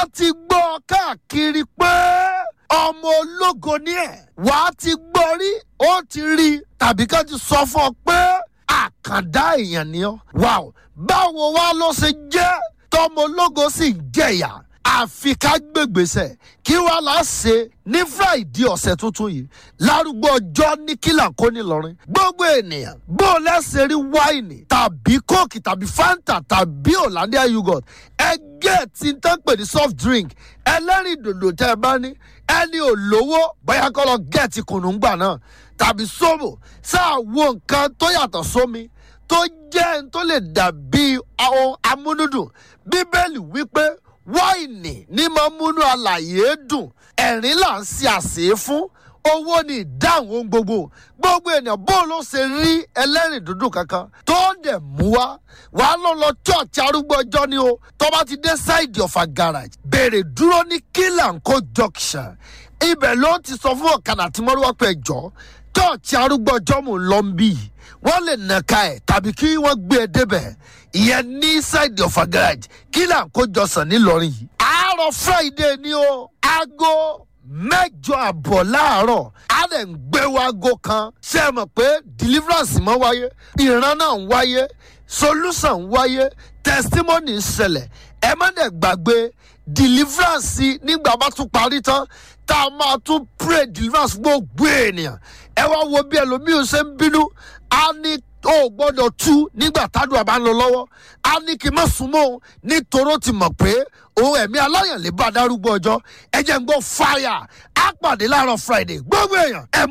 á ti gbọ́ káàkiri pé ọmọ ológo ni ẹ̀ wà á ti gbọ́ rí ó ti rí tàbí ká ti sọ fún ọ pé àkàndá èèyàn ni ọ́ wàá báwo wá ló ṣe jẹ́ tọmọ ológo sì ń jẹ̀yà àfi ká gbègbèsẹ̀ kí wàá là á ṣe ní friday ọ̀sẹ̀ tuntun yìí lárúgbó ọjọ́ ní kílà kó ní lọ́rin gbogbo ènìyàn bó o lẹ́sẹ̀ rí wáìnì tàbí kóòkì tàbí fanta tàbí hollandia yogurt ẹgẹ́ tí ń tán pè ní soft drink ẹlẹ́rìn dòdò tẹ́ ẹ bá ní ẹni ò lówó bóyá kọ́ lọ gẹ̀ẹ́tì kùnúngbà náà tàbí sóbò sáà wo nǹkan tó yàtọ̀ sómi tó jẹ́ ń tó lè dàbí ohun amúnúdùn bíbélì wípé wáìnì ní máa múnú àlàyé dùn ẹ̀rín là ń ṣe àṣẹ fún owó ní ìdáhùn ohun gbogbo gbogbo ènìyàn bó ló ṣe rí ẹlẹ́rìn dúdú kankan tó dẹ̀ mú wá wàá lọ lọ church arúgbó ọjọ́ ni o tó bá ti dé side of a garage béèrè dúró ní kílànkó junction ibẹ̀ ló ti sọ fún ọ̀kadà tí mo rí wá pé jọ church arúgbó ọjọ́ mò ń lọ ń bì yìí wọ́n lè nàka ẹ̀ tàbí kí wọ́n gbé e débẹ̀ ìyẹn ní side of a garage kílànkó jọsàn nílọrin yìí àárọ̀ friday ni o aago mẹ́jọ àbọ̀ láàárọ̀ á lè ń gbé wago kan ṣé ẹ mọ̀ pé deliverance mọ́ wáyé ìran náà ń wáyé solution ń wáyé testimony ń ṣẹlẹ̀ ẹ má dẹ̀ gbàgbé deliverance nígbà bá tún parí tán tá a máa tún pray deliverance gbogbo ènìyàn ẹ wá wo bí ẹlòmíì ṣe ń bínú á ní ó gbọ́dọ̀ tú nígbà tádùn àbá ń lọ lọ́wọ́ á ní kí n má súnmọ́ òun nítorí ó ti mọ̀ pé òun ẹ̀mí aláyàn lè bá darúgbó ọjọ́ ẹ jẹ́ ń gbọ́ fire á pàdé láàárọ̀ friday gbogbo èèyàn ẹ